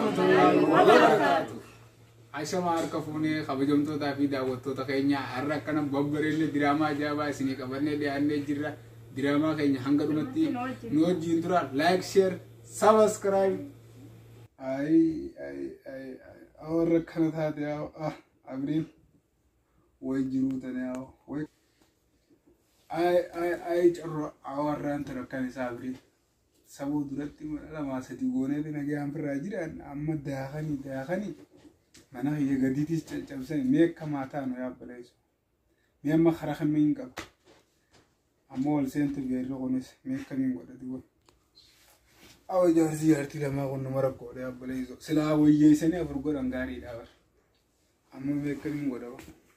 warahmatullahi wabarakatuh. Ashama harka fuunee kabajamtootaa fi daawwattoota keenya har'a akkana babbareedne diraamaa ajaa'ibaa isinii qabannee dhiyaannee jirra. Diraamaa keenya hanga dhumatti nu wajjin tura. Like, share, subscribe. Ay, ay, ay, ay. Warra akkana taate yaa ah, Abriil. Way jiruu tana yaa way. Ay, ay, ay, carro warraan tana akkan isaa Abriil. Sabuu duratti mana lamaa sadii gooneeti nagaan firraa jiran amma daakanii daakanii. mana hiyya gadiitis caccabsanii mee akka maataa nu yaabbaleessu mee amma karaa kamiin qaba ammoo ol seentu beerri kunis mee akkamiin godhati kun awa jaarsi jaartii lamaa kun nama rakkoodha yaabbaleessu silaa wayyeessanii afur godhan gaariidha bar amma mee akkamiin godha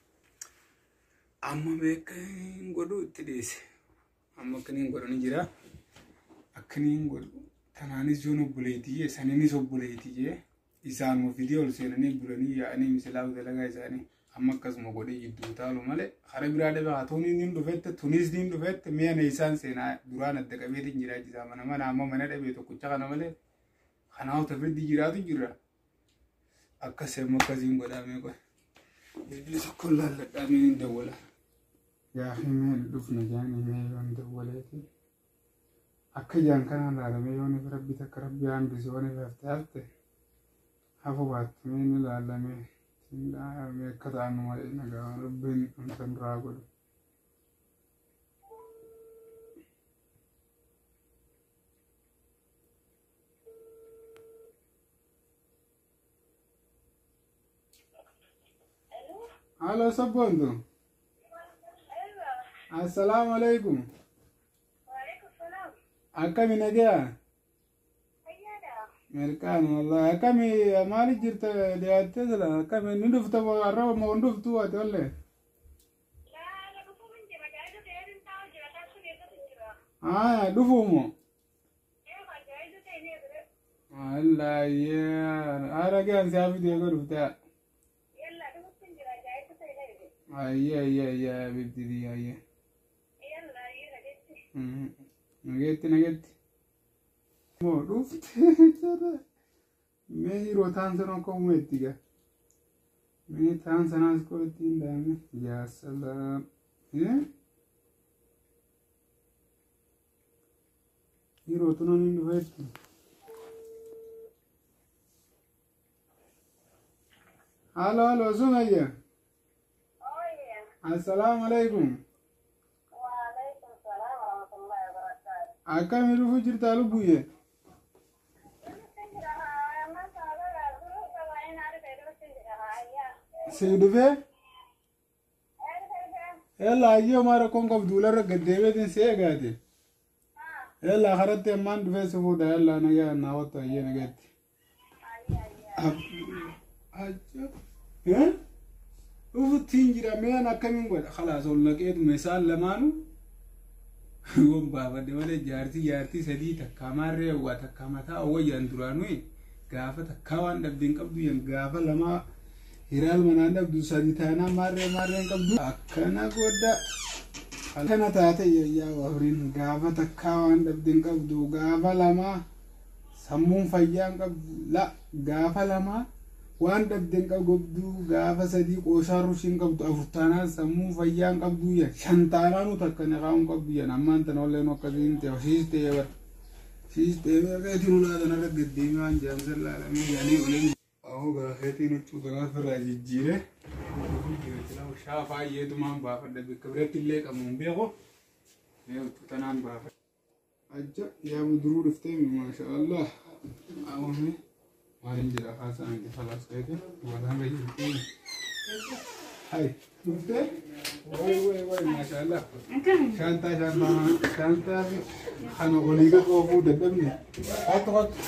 amma mee akkamiin godhu itti dhiyeesse amma akkaniin godhani jira akkaniin godhu tanaanis yoon obboleetii jee saniinis obboleetii jee isaanuma fidii ol seenanii bulanii yaa'anii misilaa dalagaa isaanii amma akkasuma godhee jidduu taalu malee hara biraa dhabe haa tunis niin dhufette tunis niin dhufette mi'a na isaan seenaa duraan adda qabeetiin jiraachisaa mana mana amma mana dhabee tokkicha kana malee kanaa hota firdi jiraatu jira akkas amma akkasiin godhamee qoe bilbili tokko laalladhaa mee hin dawwala gaafii mee dhufna jaanii mee yoon dawwaleeti akka jaan kanaan laalamee yoon rabbi takka rabbi hambise yoon hafte hafte hafu baattumee ni ilaalamee dhaalamee akka ta'an malee nagaa rabbiin amsan duraa godhu. Halo sabboontu. Assalaamu alaikum. Akkami nagaa? Merkaan wallahi akkami maaliif jirta dhiyaattee sila akkami ni dhufta arraba moo dhuftu ati olle. Aya dhufuumo. Wallahi ara gaan si hafi deego dhufta. Ayya ayya ayya bibdidi ayya. Nageetti nageetti. Moo dhufte jara. Mee yeroo taan sana akka uumetti gaa. Mee taan sanaas koo ittiin daa'ime. Yaa salaam. Yeroo tunan hin dhufetti. Halo halo Sumayya. Assalaamu alaikum. Akkami dhufuu jirtaa lubbuyye? Sii dhufee? Yalla ayyoo mara kon qabduularra gaddeebeetiin si eegaate. Yalla karatti ammaan dhufee si fuudha yalla nagaa naa wattu ayyee nagaatti. Dhufuttiin jira meen akkamiin godha khalaas ol naqeetuma isaan lamaanuu yoon baafadhe malee jaartii jaartii sadii takkaa maarree hawwaa takkaa mataa hawwayyaan duraanuu gaafa takkaa waan dhabdeen qabdu yan gaafa lamaa hiraal manaan dhabdu sadi taanaa maarree maarreen qabdu akkana godha akkana taate yayyaa wafriin gaafa takkaa waan dhabdeen qabdu gaafa lamaa sammuun fayyaan qabdu la gaafa lamaa waan dhabdeen qabdu gaafa sadii qooshaa rushiin qabdu afurtaanaa sammuu fayyaan qabdu yan shantaanaanu takka naqaa'uun qabdu yan ammaan tana olleen akkasiin ta'e shiistee bar shiistee gaafeetiin ulaatan irra gaddeemee waan jaamsan laalamee yaanii oleen ahoo gaafeetiin huccuu kanaa firraa jijjiire shaafaa yeetumaan baafadha bakka biratti illee qabuun beeko mee huccuu tanaan baafadha ajja yaa muduruu dhuftee maasha allah awwame maalin jira haasaan itti falaas ta'e walaan rayyuu hai dhuftee way way way maasha allah shantaa shantaa shantaa kana olii ga qoofuu dadhabne hattu hattu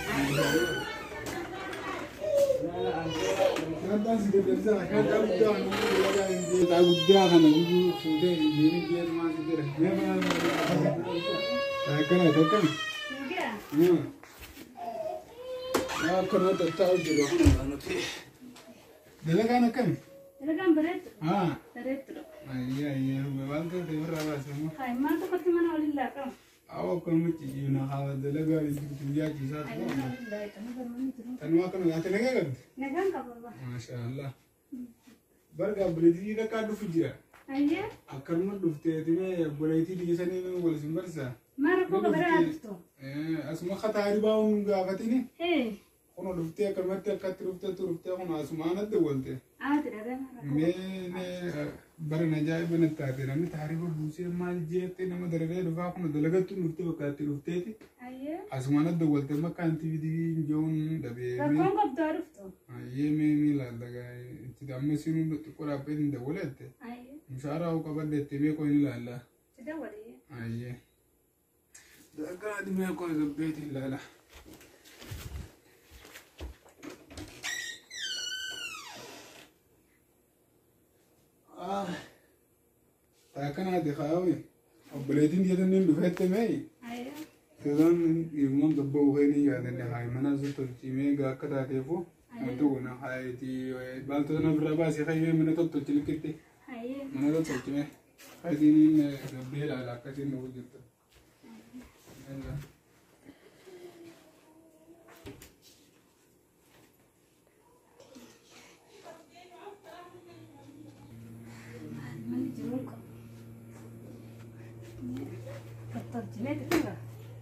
shantaan si dadhabsana shantaa guddaa kana shantaa guddaa kana guyyuu fuutee deemee deemee maal si jira mee maal akkana akkana akkana tattaa'u jiru dalagaan akkami Dalagaan bareedu. haa Bareedu. ayyaa ayyaa waan ta'eef irraa baasamu Hai, maal tokkotti mana waliin laaqamu? Awa akkanumatti na haa dalagaa jirtu jaachisaa turan. Tanuma akkana nyaata nagaa qabdi. Nagaan qaba. Maasha Allah. Barga buleetii dhaqaa dhufu jira. Ayyee Akkanuma dhufteetime buleetii biyya sanii nama wal isin barsiisa. maal koo gabaraa dhuftu? Asuma kataa ribaa hun gaafatini. Hee Kuna dhuftee akkanumatti akkatti dhufteetu dhuftee kun asumaan adda walte. aati dhagee Mee bara na ajaa'iba na taate namni taarifa buusee maal jeettee nama darabee dhufaa kun dalagattuu dhuftee bakka itti dhufteeti. Ayyee Asumaan adda walte makkaan tiviitii joon dhabee. rakkoon qabdaa dhuftu? Ayyee mee ni laallagaa itti amma sinuu xiqqoo dhaabbee hin dawwalatte. Ayyee Mushaaraa hoo qabaddeette mee koo ni laalla. si dawwalee. Ayyee. Dagaati mee koo gabbeeti ilaala. Taakanaati kaa'ame. Obboleetiin jedhanii dhufeette mee? Ayyee Seetaan ilmoon gabba uffeenii yaadannee haa mana sun tolchimee gaa akka taateefu wanti kun haayiti baaltota na birraa baasee fayyee mana tolchi likkitti ayyee mana tolchimee faayitiin gabbee ilaala akkasiin nuuf jirtu. manni jiruun qabu. Tottolchimee xiqqaa.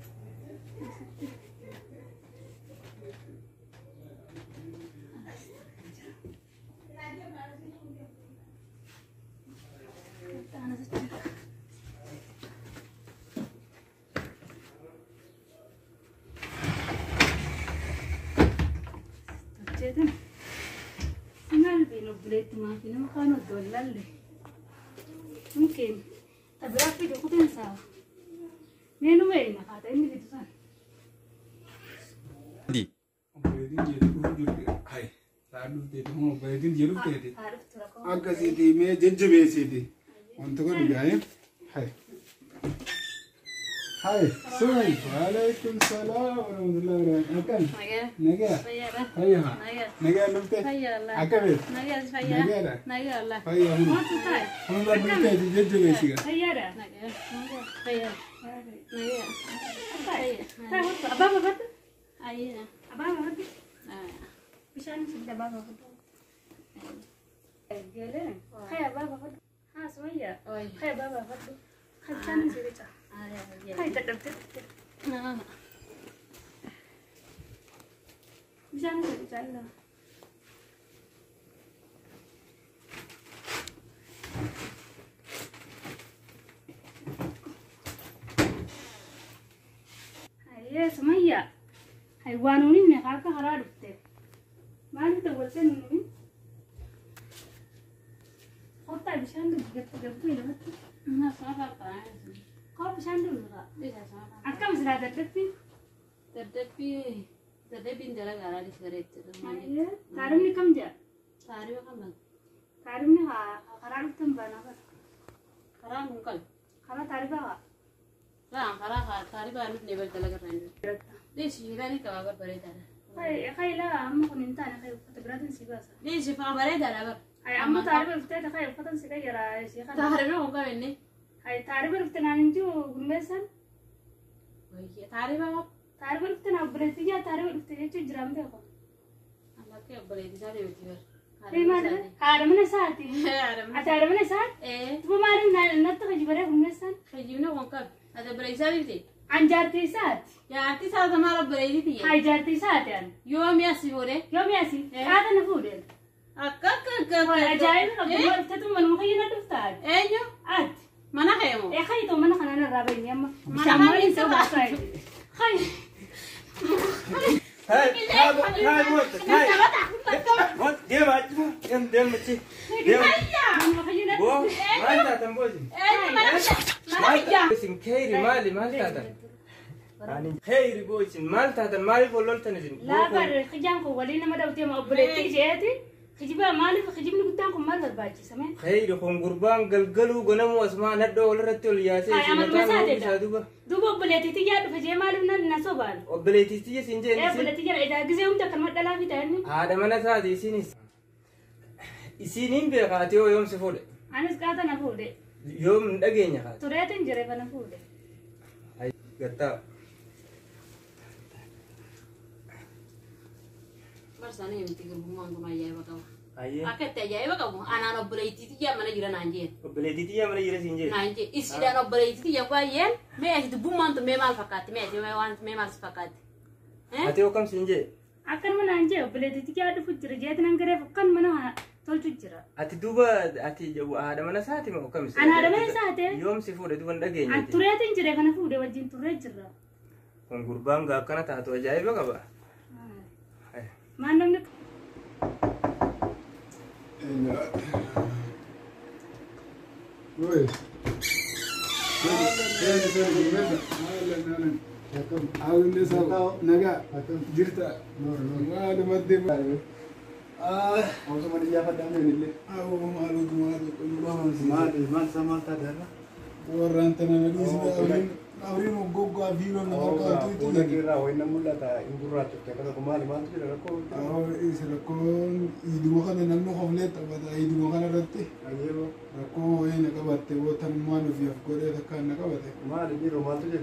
Tolcheetin maal beenu obboleetti maafi nama kaan oddoo hin lalle. Mungkin tabiraa fi jokutin saa. Meenu meena kaata inni bitu san. Obboleetiin jedhu dhufu jirti. Hayi. Saa dhufteeti kun obboleetiin jedhu dhufteeti. Haa dhuftu rakkoo. Akkasiiti mee jajjabeessiiti. Wanta kun gaa'e. Hayi. Hayi. Sumay. Waalaikum salaam wa rahmatullahi wa barakatuh. Akkan. Nagaa. Nagaa. Fayyaadha. Fayyaa. Nagaa. Nagaa dhuftee. Fayyaadha. Akkamiin. Nagaa fayyaa. Nagaadha. Nagaadha. Fayyaa hunda. Maaltu taa'e? Hunda dhufteeti jajjabeessiga. Fayyaadha. Nagaa. Fayyaa. Nagaa. Taa'e hotu abbaa baafadhu. Abbaa baafadhu. Bishaan isin abbaa baafadhu. Geelee. Kaya abbaa baafadhu. Haa sumayyaa. Kaya abbaa baafadhu. Kan bishaan isin rica. Kaya dadhabdee. Bishaan isin rica ilaa. Hayyee sumayyaa. Haywaanuun inni akka karaa dhufte. Maaliif dabaltee nuuni? Kottaa bishaan dhugu gabbuu lamatti. Koo bishaan dhugu Akkam silaa dadhabbii? Hayyee. Taarifni kam jira? Taarifni haa karaa dhuftan baanaa bara. Karaa taarifa haa. Kai laa amma kun hin taane kai uffata biraatiin si baasa. Hai amma taarifa dhuftee kai uffatan si qayyaraa ishee kana. Hai taarifa dhufte naan hin jiru gurmeessan. Taarifa dhufte naa obboleettiyyaa taarifa dhufte jechuun jiraamte kun. Hei maal haadha mana isaati. Ati haadha mana isaati. Tuba maaliif natti fajibaree gurmeessan? Anjaartii isaati. Jaartii isaa maal obboleetii Hai jaartii isaati an. Yoomi asii boodee? Yoomi asi haadha na fuudheen. Akka akka akka Hai akka. ajaa'iba qabdu dhuftetu manuma fayyina dhuftaati. Eenyu? Ati. Mana keemo? Ee kai mana kanaan irraa bahinee amma. Mana Bishaan maaliin maaliin ta'uu ta'uu baasaa Hai. Hai, hai, hai, wanta, hai. Wanta, deema achi, deem, deem achi. Deem. Manuma fayyina Boo, dhufte. maal taatan boojin? Eenyu mana Maal taatan? Isin kheyri maali, maal taatan? Ani kheyri boo isin maal taatan maaliif wal loltan isin? Laabar kijaan kun waliin nama dhawtee ma obboleettii isheeti. Kijiba maaliif kijibni guddaan kun maal barbaachisame? Kheyri kun gurbaan galgaluu gonamu asumaan hadhoo walirratti ol yaasee Hai, isin amaluma mataan isaati oomishaa dha. duuba. Duuba obboleettiitti yaa dhufe jee maaliif nan na sobaan? Obboleettiitti isin Ee jeen isin. obboleettii jala edaa gisee humna kan madhalaa fi ta'anni. Haadha mana taate isinis. Isiniin beekaa ati yoo yoomsi fuudhe. Anis qaata na fuudhe. Yoom hin dhageenya kaate. Tureetiin jire kana fuudhe. gattaa Barsaanii miti gurbummaan kun ajaa'iba qaba. ayyee Akka itti ajaa'iba qabu anaan obboleettii xiyyaa mana jira naan jeen. obboleettii xiyyaa mana jira siin jedhe Naan jeen isiidhaan obboleettii xiyyaa baay'een mee ati dubbummaan tun mee maal fakkaatti mee ati mee waan mee maal si fakkaatti. ati hokkam siin jedhe Akkanuma naan jee obboleettii yaa dhufu jira jeetiin an gareef akkanuma nama tolchu jira. ati duuba ati haadha mana isaati moo hokkam An haadha mana isaati. yoom si fuudhe duuba hin An dhageenye tureetiin jire kana fuudhee wajjin turree jirra. kun gurbaan gaa akkana taatu ajaa'iba qaba Maan namni Oi. Awinde saba naga jirta maali madde ah awu maalu maalu qulqulluu warraan tana na dhiisne awriin awriin hoggoggaa fiiloo nama qaatuutu Awoo isa rakkoon iduma kana namni hoflee taphata iduma kana irratti rakkoo wayii na qabatte wootanummaan ofiif godhee takkaan na qabate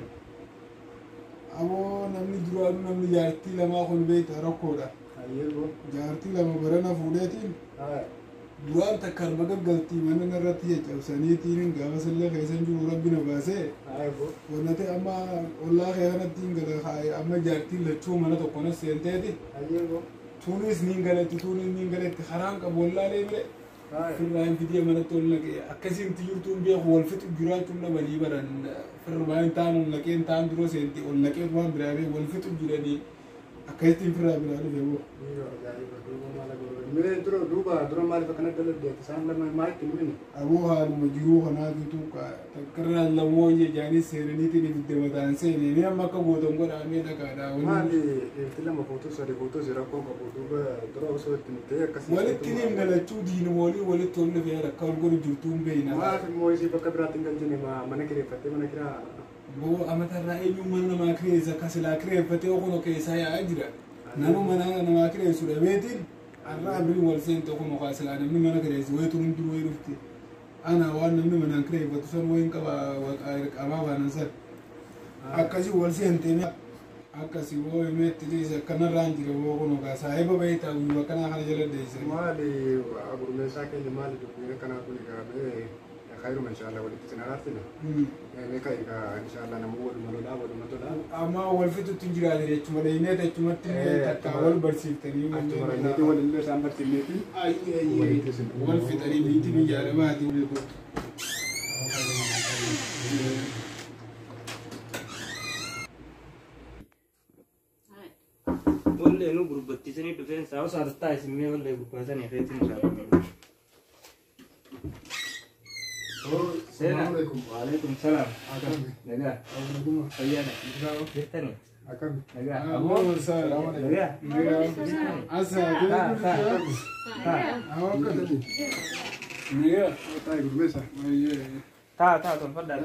aboo namni duraanuu namni jaartii lamaa kun beekta rakkoodha jaartii lama barana fuudheetiin duraan takkaan magaggaltii mana irratti caccabsaniitiin gaafa sallee keessan jiru rabbi na baasee wannate amma ollaa kee kanatti hin gala kaaye amma jaartiin lachuu mana tokkonas seenteeti tuunis niin galetti tuunis niin galetti karaan qabu wallaalee bire firraan fidee manatti ol naqee akkasiin jirtuun beeku wal fixu jiraachuun dhabanii baran firraan taan ol naqeen taan dura seenti ol naqee waan biraaree wal fixu jiranii akkasittiin firraa biraa dhufe boo. aboo haaluma jiruu kanaafitu takkarraa lamoo jechaanii seenaniitiin ibidde mataan seene ni amma akka gootan godhaamee dhaqaadhaa walitti ni galachuu diinimoolii walitti ol dhufee rakka ol godhu jirtuun beeyna boo amatarraa eenyuun mana namaa kireessa akka silaa kireeffatee okuno keessaa yaa'aa jira nama mana namaa kireessu dhabeetiin har'a abiriin wal seente okuno kaa silaa namni mana kireessu wayitu hundi wayi dhufte ana waan namni manaan kireeffatu san wayin qaba qabaa baanan san akkasii wal seentee akkasii woo himeetti dhiise akkanarraan jira woo kuno kaa saahiba bayitaa guyyaa akkanaa kana jala deesse maali gurmeessaa keenya maali dubbiin kanaa kun egaa kayruma inshallah walitti sin araartina meeqa egaa inshallah namuu waluma lolaa waluma tolaa amma wal fixutti hin jiraate jechuma dhayinee jechumatti takka wal barsiiftanii achuma ranneeti walillee isaan barsiifneeti wal fixanii biitti biyya alamaati wallee nu gurbattisanii dhufeen saa osaa tattaa isinmee wallee gurbaatanii feetiin isaa seena waalaikum salaam nagaa fayyaadha jirtanii akkami nagaa aboo aboo marsaa nagaa asa taa taa taa taa'e gurmeessa taa taa tolfadhaa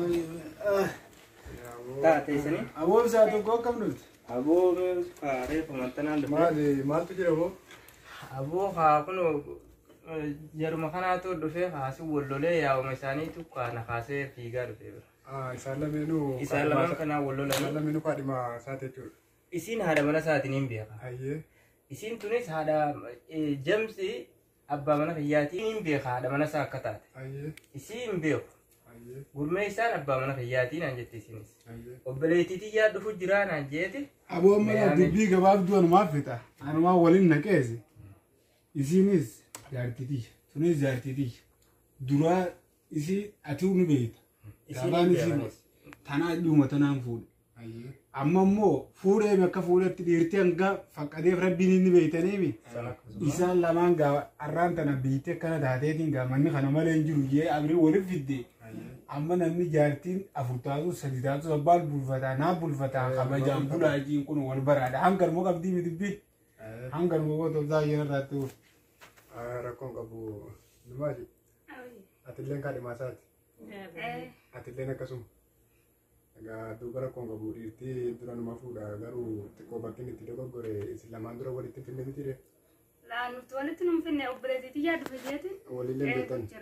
taa teessanii aboo isaa tokko akkam dhufte aboo reefa mantanaan dhufe maali maaltu jira boo aboo haa kun jaruma kanaatu dhufe haasi wallolee yaa'uma isaaniitu kaana kaasee fiigaa dhufe bira isaan lameenuu isaan lamaan kanaa isaan wallolanii lameenuu kaadhima isaati jechuudha isiin haadha mana isaatiin hin beeka ayyee isiin tunis haadha eh, jamsi abbaa mana kiyyaatiin hin beeka haadha mana isaa akka taate ayyee isii hin beeku ayyee gurmee isaan abbaa mana kiyyaatiin aan jette isinis ayyee obboleettiitii yaa dhufu jiraa naan jeeti aboo mala dubbii gabaabduu anumaaf fixa anumaa waliin naqeesi isiinis jaartitii sunis jaartitii duraa isii ati nu beekta isiin Gabaan hin isii beekanis. tanaa dhuma tanaan fuudhe ayyee amma immoo fuudhee bakka fuudhetti dhiirti hanga faqqateef rabbiin inni beeytaniimi San akkasuma. isaan lamaan gaa arraan tana biitte akkana taateetiin gaa manni kana malee hin jiru jee abrii waliif fidde amma namni jaartiin afur taatu sadi taatu abbaan bulfataa naa bulfataa kabajaan bulaajiin kun wal baraadha hangar moo qabdii miti bi hangar moo goota obsaa yeroo irraatti oolu. rakkoon qabu numaati atilleen kaadhimaa isaati atilleen akkasuma egaa duuba rakkoon qabu dhiirtii dura numa fuudha garuu xiqqoo bakkiin itti dogoggore isin lamaan dura walitti finne miti de Laa nuti walitti nu finne obboleettii yaa dhufe jeeti. walillee beektan jira.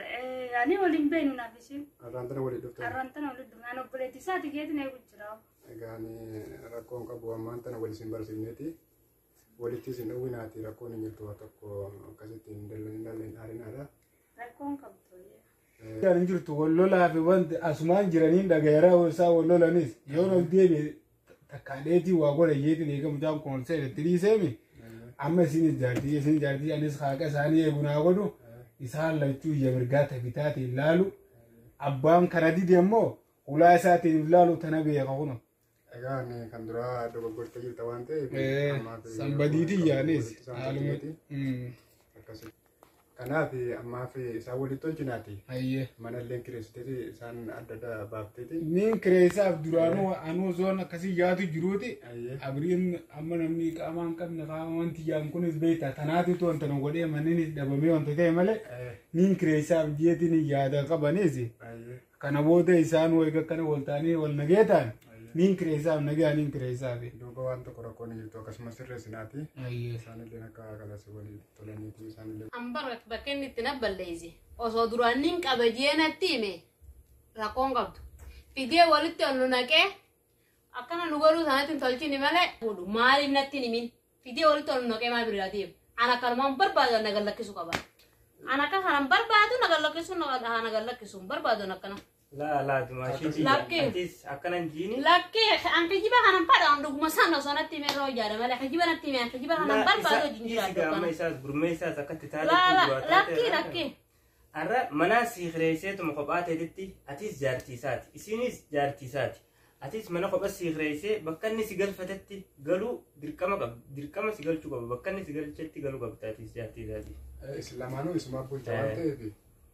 Ani waliin beenu naaf isin. Arraan tana walii dhuftan. Arraan tana waliin dhufnaan obboleetti isaati geetin eegu jira. Egaa ani rakkoon qabu ammaan tana wal isin barsiifneeti. Walitti isin dhowwinaati rakkoon hin jirtu waa tokko akkasitti hin dallan hin dhaarinaadha. Rakkoon qabdu. Kan jirtu wal lolaa fi wanti asumaan jiraniin dhagayeera isaa wal lolanis yoo nuuf deebi'e takkaadeetii waa godha jeetiin eegamu jaan koonsee itti dhiiseemi. Amma isin ijaartii isin ijaartii anis haaqa isaanii eegu naa godhu isaan lachuu iyya mirgaa tafitaatiin laalu abbaan kana dide immoo ulaa isaatiin laalu tana beeka kuno. Egaa ani kan duraa dogoggortee jirta waan ta'eef. Eh, ammaaf sanbadiitii yaanis. isaan tolcheeti. Akkasii. Kanaaf ammaaf isaan walitti tolchinaati. Ayyee. Mana illee kireessiteeti isaan adda adda baafteeti. Niin kireessaaf duraanuu anuu zoon akkasii yaatu jiruuti. Ayyee. Abiriin amma namni qaamaa hin qabne qaama wanti yaan kunis beekta tanaatitu wanta nu godhee manni dhabamee wanta ta'e malee Eh, niin kireessaaf jiyeetiin yaada qabanis Ayyee. kana booda isaan wayga akkana wal ta'anii wal nagee ta'an niin kireessaaf nagaa niin kireessaaf. Duuba waan tokko rakkoon hin jirtu akkasumas sirreessinaati. Ayyee. Isaanillee akka kalasi walii tolaniiti isaanillee. Ambar bakka inni itti nabballeessi. Osoo duraaniin qaba jeenatti hime rakkoon qabdu. Fidee walitti ol nu naqee akkana nu godhuu sanatti hin tolchini malee godhu maaliif natti hin himin. Fidee walitti ol nu naqee maal biraatiif. Ana kanumaan barbaadu na gallakkisu qaba. Ana akka kanan barbaadu na gallakkisu na gallakkisu barbaadu akkana. Laa laa dumaashii Lakkee. atis akkanan jiini. Lakkee an kijiba kanan fadha an dhuguma sana osoo natti hime irra hojjaadha malee kijiba natti hime an kijiba kanan barbaadu wajjin jiraadhu Gaama akkana. isaas gurmee isaas akkatti Laa taa'ee laa lakkee lakkee. Arra manaa sii kireesseetuma kophaa ta'etti atis jaartiisaati. Isinis jaartiisaati. Atis mana kophaa sii kireessee bakka inni si galfatetti galuu dirqama qabdi. Dirqama si galchuu qaba. Bakka inni si galchetti galuu qabdi atis jaartiisaati. Islamaanuu isumaa bulcha waan Eh. ta'eef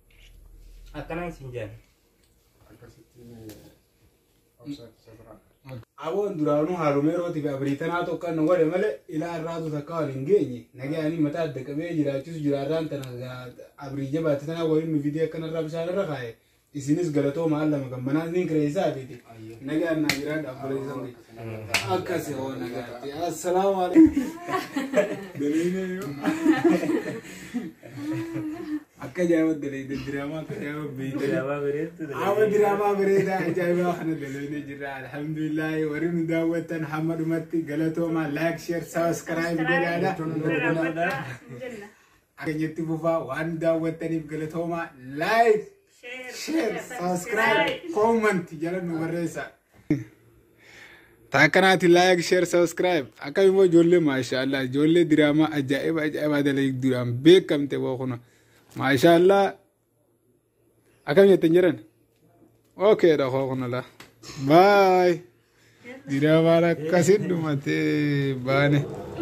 Akkanaan siin jaan. akkasittiin obsaatti isa biraa. Aboon duraanuu haalumeerooti fi abiriitanaa tokko nu godhe malee ilaa irraatu takka wal hin geenye nagaanii mataa adda qabee jiraachisu jiraarraan tana abirii jabaate tanaa waliin nu fidee akkanarraa bishaan irra kaa'e isinis galatoo maal lama kan manaa niin kireessaa fiiti nagaan naa jiraadha abboleessan akkas yoo nagaatti assalaamu alaikum akka ajaa'iba daleeyde diraamaa akka ajaa'iba beeyte Diraabaa bareedu. Awa diraamaa bareedaa ajaa'ibaa kana dalaynee jirra. Alhamdulillahi warri nu daawwattan hamma dhumatti galatoomaa laayik sheer sabiskiraayib godhaadha. Jenna. Akkanyatti fufaa waan nu daawwattaniif galatoomaa laayik sheer sabiskiraayib koomanti jala nu barreessa. Taakkanaati laayik sheer sabiskiraayib akka immoo ijoollee maashaallah ijoollee diraamaa ajaa'iba ajaa'ibaa dalayyuu duraan beekamte bookuna maashaallah. Akkam jettan jiran? Okay dha kookuna la. Bye. Diraamaan akkasin dhumatee baane.